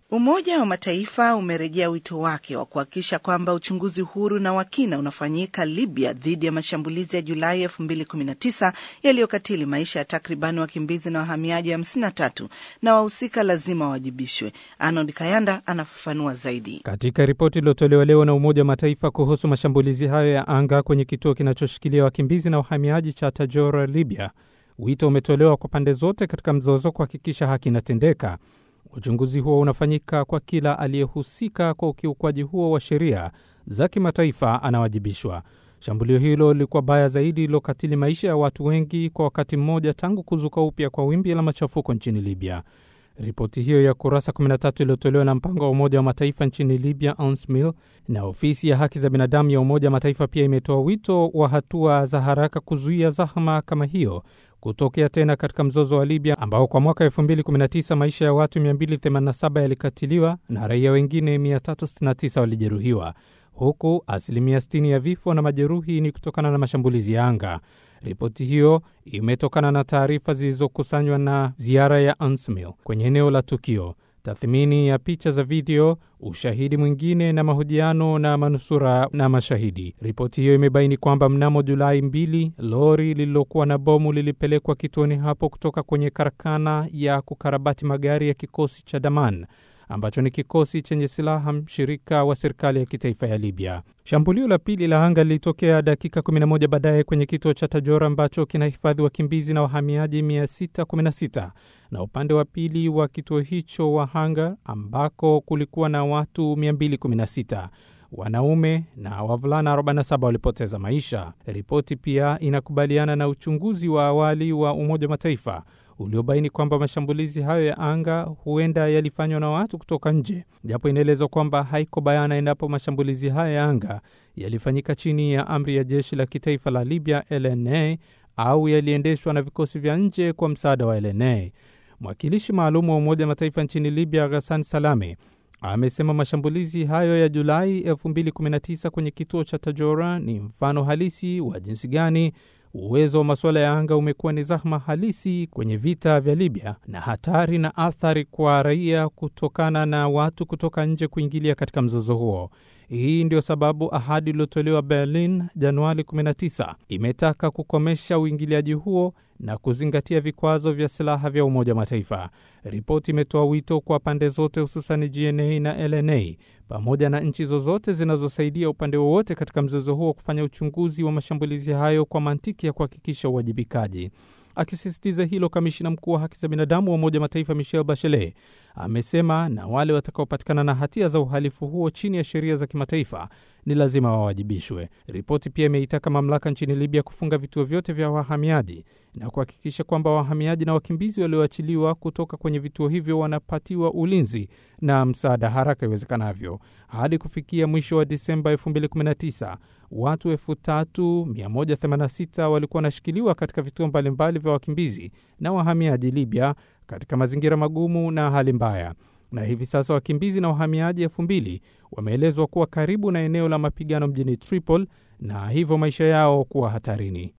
Umoja wa Mataifa umerejea wito wake wa kuhakikisha kwamba uchunguzi huru na wa kina unafanyika Libya dhidi ya mashambulizi ya Julai 2019 yaliyokatili maisha ya takribani wakimbizi na wahamiaji 53 na wahusika lazima wawajibishwe. Arnold Kayanda anafafanua zaidi. Katika ripoti iliyotolewa leo na Umoja wa Mataifa kuhusu mashambulizi hayo ya anga kwenye kituo kinachoshikilia wakimbizi na wahamiaji cha Tajora, Libya, wito umetolewa kwa pande zote katika mzozo kuhakikisha haki inatendeka. Uchunguzi huo unafanyika kwa kila aliyehusika kwa ukiukwaji huo wa sheria za kimataifa anawajibishwa. Shambulio hilo lilikuwa baya zaidi lilokatili maisha ya watu wengi kwa wakati mmoja tangu kuzuka upya kwa wimbi la machafuko nchini Libya. Ripoti hiyo ya kurasa 13 iliyotolewa na mpango wa Umoja wa Mataifa nchini Libya, UNSMIL, na ofisi ya haki za binadamu ya Umoja wa Mataifa pia imetoa wito wa hatua za haraka kuzuia zahma kama hiyo kutokea tena katika mzozo wa Libya ambao kwa mwaka 2019 maisha ya watu 287 yalikatiliwa na raia wengine 369 walijeruhiwa, huku asilimia 60 ya vifo na majeruhi ni kutokana na mashambulizi ya anga. Ripoti hiyo imetokana na taarifa zilizokusanywa na ziara ya UNSMIL kwenye eneo la tukio, tathmini ya picha za video, ushahidi mwingine na mahojiano na manusura na mashahidi. Ripoti hiyo imebaini kwamba mnamo Julai mbili, lori lililokuwa na bomu lilipelekwa kituoni hapo kutoka kwenye karakana ya kukarabati magari ya kikosi cha Daman ambacho ni kikosi chenye silaha mshirika wa serikali ya kitaifa ya Libya. Shambulio la pili la anga lilitokea dakika 11 baadaye kwenye kituo cha Tajora ambacho kinahifadhi wakimbizi na wahamiaji 616 na upande wa pili wa kituo hicho wa Hanga ambako kulikuwa na watu 216 wanaume na wavulana 47 walipoteza maisha. Ripoti pia inakubaliana na uchunguzi wa awali wa Umoja wa Mataifa uliobaini kwamba mashambulizi hayo ya anga huenda yalifanywa na watu kutoka nje, japo inaelezwa kwamba haiko bayana endapo mashambulizi hayo ya anga yalifanyika chini ya amri ya jeshi la kitaifa la Libya LNA au yaliendeshwa na vikosi vya nje kwa msaada wa LNA. Mwakilishi maalum wa Umoja wa Mataifa nchini Libya Ghassan Salame amesema mashambulizi hayo ya Julai 2019 kwenye kituo cha Tajora ni mfano halisi wa jinsi gani uwezo wa masuala ya anga umekuwa ni zahma halisi kwenye vita vya Libya na hatari na athari kwa raia kutokana na watu kutoka nje kuingilia katika mzozo huo. Hii ndio sababu ahadi iliyotolewa Berlin Januari 19 imetaka kukomesha uingiliaji huo na kuzingatia vikwazo vya silaha vya Umoja wa Mataifa. Ripoti imetoa wito kwa pande zote, hususan GNA na LNA pamoja na nchi zozote zinazosaidia upande wowote katika mzozo huo kufanya uchunguzi wa mashambulizi hayo kwa mantiki ya kuhakikisha uwajibikaji. Akisisitiza hilo, kamishina mkuu wa haki za binadamu wa Umoja wa Mataifa Michelle Bachelet amesema na wale watakaopatikana na hatia za uhalifu huo chini ya sheria za kimataifa ni lazima wawajibishwe. Ripoti pia imeitaka mamlaka nchini Libya kufunga vituo vyote vya wahamiaji na kuhakikisha kwamba wahamiaji na wakimbizi walioachiliwa kutoka kwenye vituo hivyo wanapatiwa ulinzi na msaada haraka iwezekanavyo. Hadi kufikia mwisho wa Disemba 2019 watu 3186 walikuwa wanashikiliwa katika vituo mbalimbali vya wakimbizi na wahamiaji Libya katika mazingira magumu na hali mbaya na hivi sasa wakimbizi na wahamiaji elfu mbili wameelezwa kuwa karibu na eneo la mapigano mjini Tripoli na hivyo maisha yao kuwa hatarini.